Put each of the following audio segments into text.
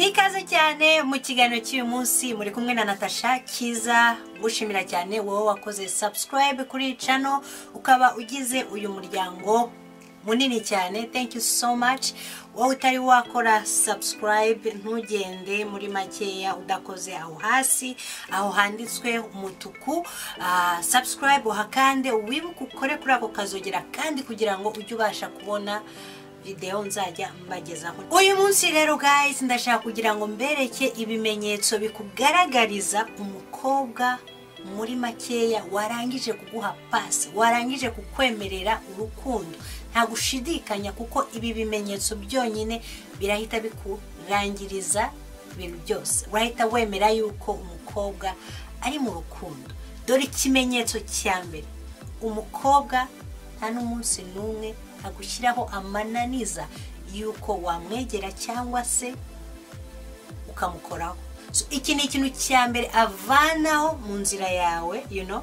ikaze cyane mu kiganiro cy'uyu munsi muri kumwe na natasha kiza gushimira cyane wowe wakoze subscribe kuri iyi cano ukaba ugize uyu muryango munini cyane thank you so much wowe utari wakora subscribe ntugende muri makeya udakoze aho hasi aho handitswe umutuku ah, subscribe uhakande wibuke ukore kuri ako kazogera kandi kugira ngo ujye ubasha kubona videwo nzajya mbagezaho uyu munsi rero guys ndashaka kugira ngo mbereke ibimenyetso bikugaragariza umukobwa muri makeya warangije kuguha pasi warangije kukwemerera urukundo nta gushidikanya kuko ibi bimenyetso byonyine birahita bikurangiriza ibintu byose urahita wemera yuko umukobwa ari mu rukundo dore ikimenyetso cya mbere umukobwa nta n'umunsi n'umwe agushyiraho amananiza y'uko wamwegera cyangwa se ukamukoraho So, iki ni ikintu cya mbere avanaho mu nzira yawe you know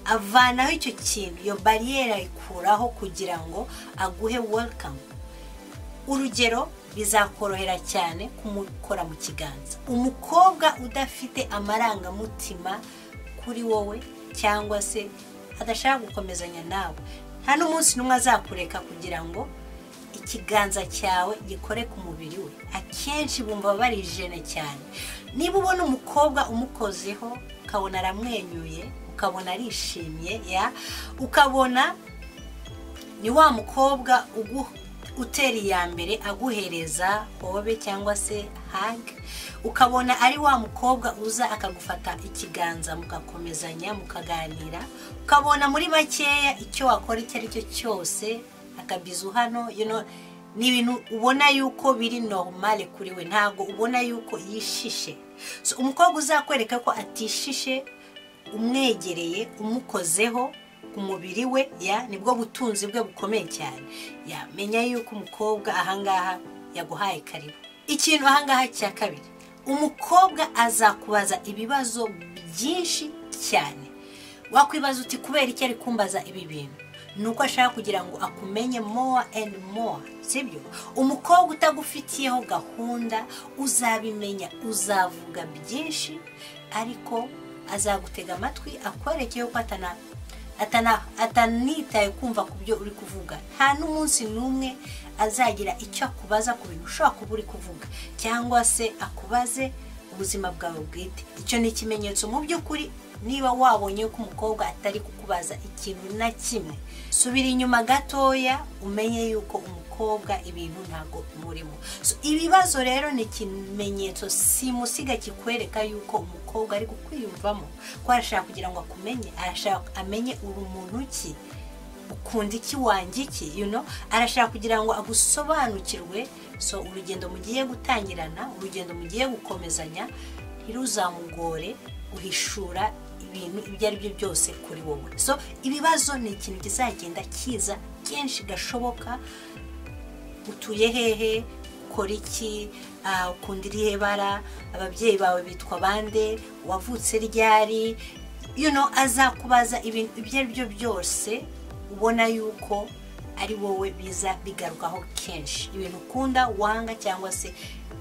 avanaho icyo kintu iyo bariyeri ayikuraho kugira ngo aguhe welcome urugero bizakorohera cyane kumukora mu kiganza umukobwa udafite amarangamutima kuri wowe cyangwa se adashaka gukomezanya nawe nta n'umunsi n'umwe azakureka kugira ngo ikiganza cyawe gikore ku mubiri we akenshi bumva barijene cyane niba ubona umukobwa umukozeho ukabona aramwenyuye ukabona arishimye ya ukabona ni wa mukobwa ugu- utera iya mbere aguhereza hobe cyangwa se hage ukabona ari wa mukobwa uza akagufata ikiganza mugakomezanya mukaganira ukabona muri makeya icyo wakora icyo ari cyo cyose akabizu hano you know, ni ibintu ubona yuko biri normale kuri we ntabwo ubona yuko yishishe so, umukobwa uzakwereka ko atishishe umwegereye umukozeho ku mubiri we ya nibwo butunzi bwe bukomeye cyane yamenya yuko umukobwa ahangaha yaguhaye karibu ikintu ahangaha cya kabiri umukobwa azakubaza ibibazo byinshi cyane wakwibaza uti kubera iki ari kumbaza ibi bintu ni uko ashaka kugira ngo akumenye more and more sibyo umukobwa utagufitiyeho gahunda uzabimenya uzavuga byinshi ariko azagutega amatwi akwereke ko atana atana- atanitaye kumva ku byo uri kuvuga nta n'umunsi n'umwe azagira icyo akubaza ku bintu ushobora kuba uri kuvuga cyangwa se akubaze ubuzima bwawe bwite icyo ni ikimenyetso mu by'ukuri niba wabonye ko umukobwa atari kukubaza ikintu na kimwe subira inyuma gatoya umenye yuko umukobwa ibintu ntabwo murimo So, ibibazo rero ni ikimenyetso simusiga kikwereka yuko umukobwa ari kukwiyumvamo ko arashaka kugira ngo akumenye arashaka amenye uri muntu ki ukunda iki wanjye iki you know arashaka kugira ngo agusobanukirwe so urugendo mugiye gutangirana urugendo mugiye gukomezanya ntiruzamugore guhishura ibintu ibyo ari byo byose kuri wowe so ibibazo ni ikintu kizagenda kiza kenshi gashoboka utuye hehe ukora iki Ah, ukunda irihe bara ababyeyi bawe bitwa bande wavutse ryari you know, azakubaza ibintu ibyo ari byo byose ubona yuko ari wowe biza bigarukaho kenshi ibintu ukunda wanga cyangwa se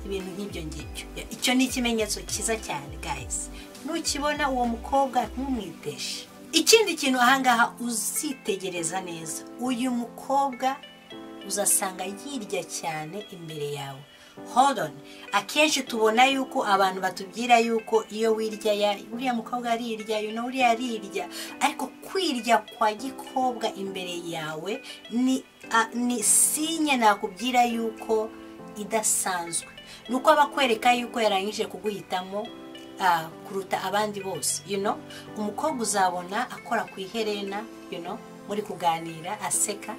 ibintu nk'ibyo ngibyo Ya, icyo ni ikimenyetso cyiza cyane guys nukibona uwo mukobwa ntumwiteshe ikindi kintu ahangaha uzitegereza neza uyu mukobwa uzasanga yirya cyane imbere yawe Hold on akenshi tubona yuko abantu batubwira yuko iyo wirya ya uriya mukobwa arirya you know, uriya arirya ariko kwirya kwa gikobwa imbere yawe ni, a- ni sinye nakubwira yuko idasanzwe ni uko abakwereka yuko yarangije kuguhitamo ah, kuruta abandi bose you know umukobwa uzabona akora ku iherena you know muri kuganira aseka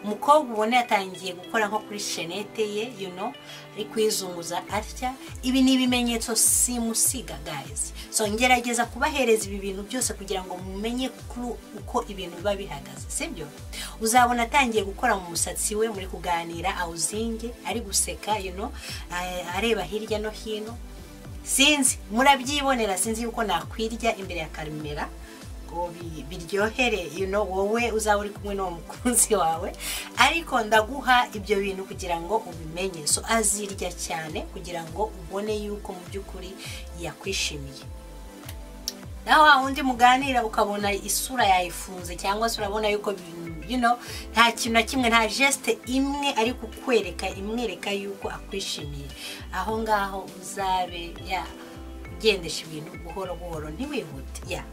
umukobwa ubona yatangiye gukora nko kuri shenete ye you know ari kwizunguza atya ibi ni ibimenyetso simusiga guys so ngerageza kubahereza ibi bintu byose kugira ngo mumenye kuri uko ibintu biba bihagaze sibyo uzabona atangiye gukora mu musatsi we muri kuganira awuzinge ari guseka you know ah, areba hirya no hino sinzi murabyibonera sinzi yuko nakwirya imbere ya karemera ngo bi- biryohere you know wowe uzaba uri kumwe n'uwo mukunzi wawe ariko ndaguha ibyo bintu kugira ngo ubimenye so azirya cyane kugira ngo ubone yuko mu by'ukuri yakwishimiye naho wa wundi muganira ukabona isura yayifunze cyangwa se urabona yuko bi- you know, nta kintu na kimwe nta jesite imwe ari kukwereka imwereka yuko akwishimiye aho ngaho uzabe ya ugendesha ibintu buhoro buhoro ntiwihute ya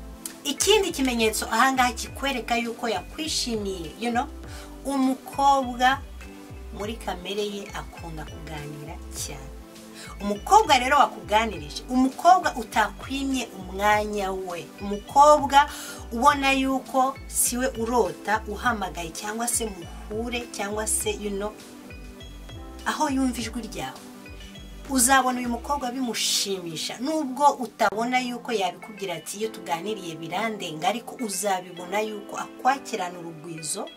ikindi kimenyetso aha ngaha kikwereka yuko yakwishimiye you know, umukobwa muri kamere ye akunda kuganira cyane umukobwa rero wakuganirije umukobwa utakwimye umwanya we umukobwa ubona yuko siwe urota uhamagaye cyangwa se muhure cyangwa se you know, aho yumva ijwi ryawe uzabona uyu mukobwa bimushimisha nubwo utabona yuko yabikubwira ati iyo tuganiriye birandenga ariko uzabibona yuko akwakirana urugwizo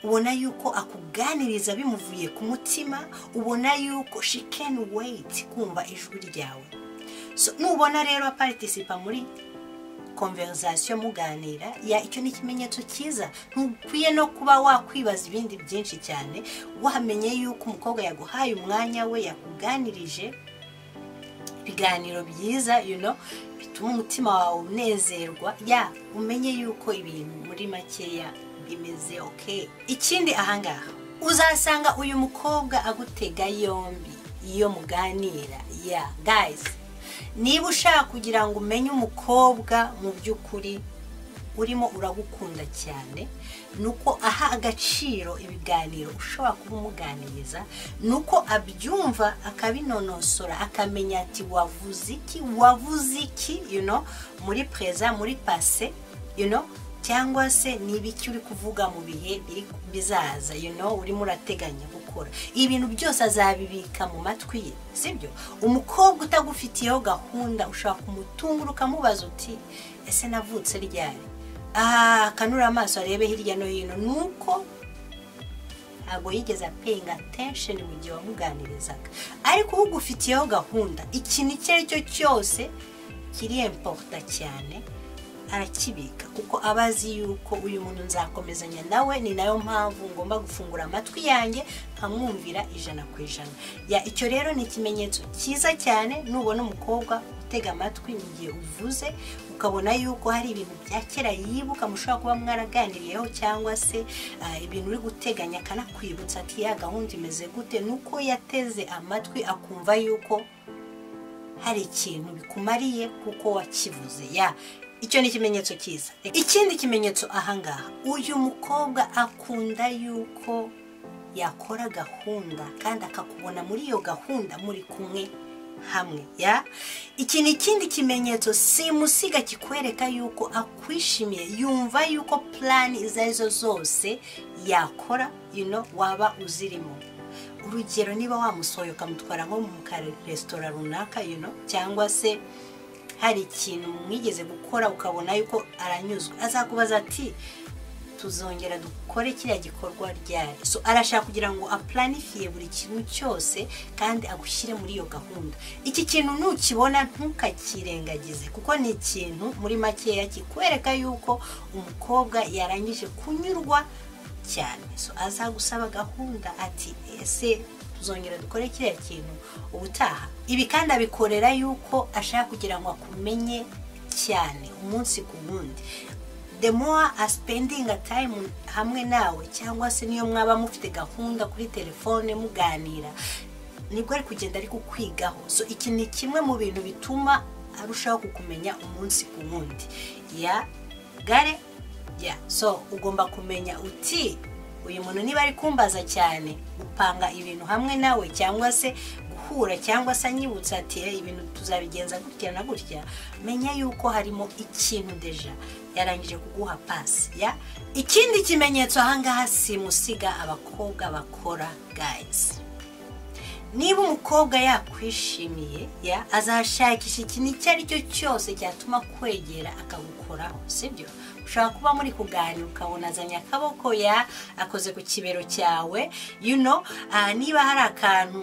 ubona yuko akuganiriza bimuvuye ku mutima ubona yuko she can wait kumva ijwi ryawe so nubona rero aparitisipa muri konverizasiyo muganira ya icyo ni ikimenyetso cyiza ntukwiye no kuba wakwibaza ibindi byinshi cyane wamenye yuko umukobwa yaguhaye umwanya we yakuganirije ibiganiro byiza you know, bituma umutima wawe unezerwa ya umenye yuko ibintu muri makeya bimeze ok ikindi ahangaha uzasanga uyu mukobwa agutega yombi iyo muganira ya guys niba ushaka kugira ngo umenye umukobwa mu by'ukuri urimo uragukunda cyane ni uko aha agaciro ibiganiro ushobora kuba umuganiriza ni uko abyumva akabinonosora akamenya ati wavuze iki wavuze iki you know, muri pereza muri pase you know, cyangwa se ni ibiki uri kuvuga mu bihe biri- bizaza you know, urimo urateganya gukora ibintu byose azabibika mu matwi ye sibyo umukobwa utagufitiyeho gahunda ushobora kumutungura ukamubaza uti ese navutse ryari aha akanura amaso arebe hirya no hino ni uko ntabwo yigeze apenga attention mu gihe wamuganirizaga ariko ugufitiyeho gahunda ikintu icyo ari cyo cyose kiri importa cyane arakibika kuko aba azi yuko uyu muntu nzakomezanya nawe ni nayo mpamvu ngomba gufungura amatwi yanjye nkamwumvira ijana ku ijana ya icyo rero ni ikimenyetso cyiza cyane nubona umukobwa utega amatwi mu gihe uvuze ukabona yuko hari ibintu bya kera yibuka mushobora kuba mwaraganiriyeho cyangwa se ah, ibintu uri guteganya akanakwibutsa ati ya gahunda imeze gute ni uko yateze amatwi akumva yuko hari ikintu bikumariye kuko wakivuze ya icyo ni ikimenyetso cyiza ikindi kimenyetso ahangaha uyu mukobwa akunda yuko yakora gahunda kandi akakubona muri iyo gahunda muri kumwe hamwe ya iki ni ikindi kimenyetso simusiga kikwereka yuko akwishimiye yumva yuko plani izo arizo zose yakora you know, waba uzirimo urugero niba wamusohoye ukamutwara nko mu ka resitora runaka you know, cyangwa se hari ikintu mwigeze gukora ukabona yuko aranyuzwe azakubaza ati tuzongera dukore kiriya gikorwa ryari so arashaka kugira ngo apuranifiye buri kintu cyose kandi agushyire muri iyo gahunda iki kintu nukibona ntukakirengagize kuko ni ikintu muri makeya kikwereka yuko umukobwa yarangije kunyurwa cyane so azagusaba gahunda ati ese tuzongera dukore kiriya kintu ubutaha ibi kandi abikorera yuko ashaka kugira ngo akumenye cyane umunsi ku wundi the more aspendinga time hamwe nawe cyangwa se niyo mwaba mufite gahunda kuri telefone muganira nibwo ari kugenda ari kukwigaho so iki ni kimwe mu bintu bituma arushaho kukumenya umunsi ku wundi ya gare ya so ugomba kumenya uti uyu muntu niba ari kumbaza cyane upanga ibintu hamwe nawe cyangwa se guhura cyangwa se anyibutsa ati "Eh, ibintu tuzabigenza gutya na gutya menya yuko harimo ikintu deja yarangije kuguha pasi ya ikindi kimenyetso ahangaha simusiga abakobwa bakora gayizi niba umukobwa yakwishimiye ya azashakisha ikintu icyo ari cyo cyose cyatuma kwegera akagukoraho sibyo ushobora kuba muri kuganira ukabona azanye akaboko ya akoze ku kibero cyawe you know, ah, niba hari akantu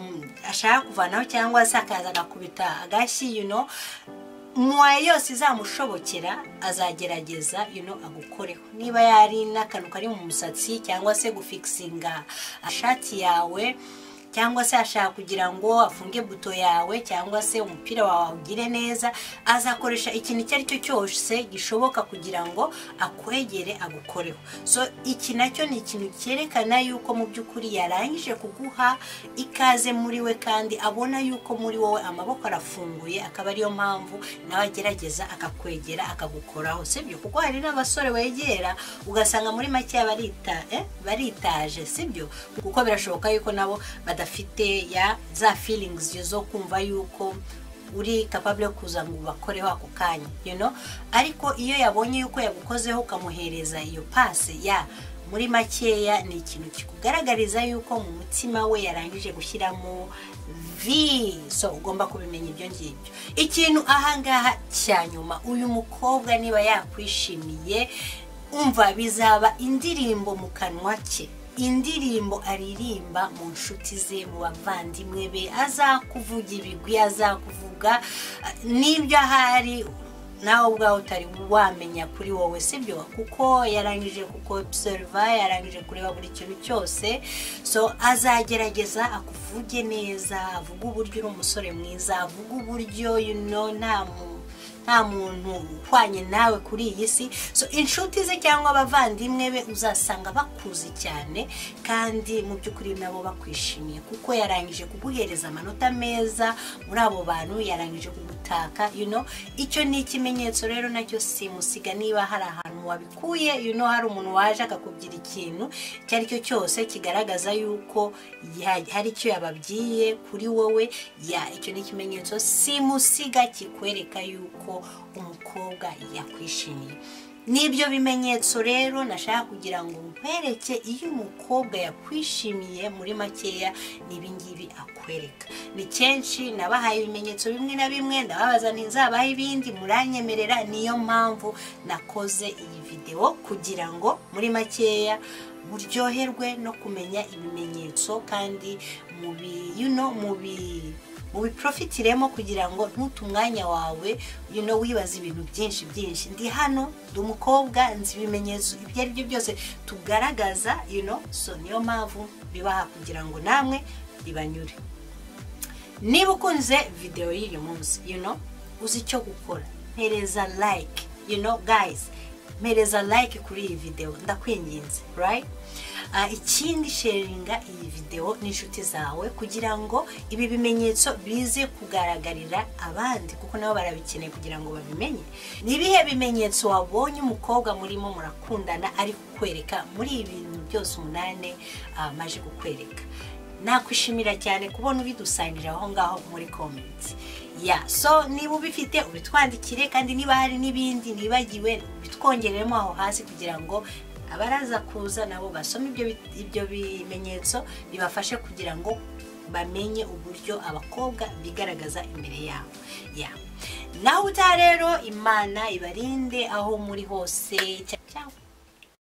ashaka kuvanaho cyangwa se akaza agakubita agashyi you know, muwaye yose izamushobokera azagerageza yuno agukoreho niba yari n'akantu kari mu musatsi cyangwa se gufikisinga ishati yawe cyangwa se ashaka kugira ngo afunge buto yawe cyangwa se umupira wawe awugire neza azakoresha ikintu icyo ari cyo cyose gishoboka kugira ngo akwegere agukoreho so iki nacyo ni ikintu cyerekana yuko mu by'ukuri yarangije kuguha ikaze muri we kandi abona yuko muri wowe amaboko arafunguye akaba ariyo mpamvu nawe agerageza akakwegera akagukoraho sibyo kuko hari n'abasore wegera ugasanga muri make barita eh, baritaje sibyo kuko birashoboka yuko nabo badafite ya za feelings zo kumva yuko uri capable yo kuza ngo ubakoreho ako kanya you know ariko iyo yabonye yuko yagukozeho ukamuhereza iyo pase ya muri makeya ni ikintu kikugaragariza yuko mu mutima we yarangije gushyiramo vi so ugomba kubimenya ibyo ngibyo ikintu ahangaha cya nyuma uyu mukobwa niba yakwishimiye umva bizaba indirimbo mu kanwa ke indirimbo aririmba mu nshuti ze mu bavandimwe be azakuvuga ibigwi azakuvuga n'ibyo ahari nawe ubwawe utari wamenya kuri wowe sibyo kuko yarangije kuko obiseriva yarangije kureba buri kintu cyose so azagerageza akuvuge neza avuge uburyo uri umusore mwiza avuge uburyo yuno nta muntu nta muntu uhwanye nawe kuri iyi si so inshuti ze cyangwa abavandimwe be uzasanga bakuzi cyane kandi mu by'ukuri nabo bakwishimiye kuko yarangije kuguhereza amanota meza muri abo bantu yarangije kugutaka you know icyo ni ikimenyetso rero nacyo simusiga niba hari ahantu wabikuye you know hari umuntu waje akakubyira ikintu icyo ari cyo cyose kigaragaza yuko hari icyo yababwiye kuri wowe ya icyo ni ikimenyetso simusiga kikwereka yuko umukobwa yakwishimiye n'ibyo bimenyetso rero nashaka kugira ngo nkwereke iyo umukobwa yakwishimiye muri makeya n'ibingibi akwereka ni kenshi nabahaye ibimenyetso bimwe na bimwe ndababaza ntizabahe ibindi muranyemerera niyo mpamvu nakoze iyi videwo kugira ngo muri makeya buryoherwe no kumenya ibimenyetso kandi mu bi yuno mu bi mubiprofitiremo kugira ngo ntute umwanya wawe you know, wibaza ibintu byinshi byinshi ndi hano ndi umukobwa nzi ibimenyetso ibyo ari byo byose tugaragaza you know, so niyo mpamvu bibaha kugira ngo namwe bibanyure niba ukunze videwo y'uyu munsi you know, uzi icyo gukora mpereza like you know, guys mpereza like kuri iyi videwo ndakwinginze right? ikindi sheringa iyi videwo n'inshuti zawe kugira ngo ibi bimenyetso bize kugaragarira abandi kuko nabo barabikeneye kugira ngo babimenye ni ibihe bimenyetso wabonye umukobwa murimo murakundana ari kukwereka muri ibi bintu byose umunani amaze kukwereka nakwishimira cyane kubona ubidusangirira aho ngaho muri komenti ya so niba ubifite ubitwandikire kandi niba hari n'ibindi nibagiwe bitwongereremo aho hasi kugira ngo abaraza kuza nabo basoma ibyo bimenyetso bibafashe kugira ngo bamenye uburyo abakobwa bigaragaza imbere yabo naho utaha rero imana ibarinde aho muri hose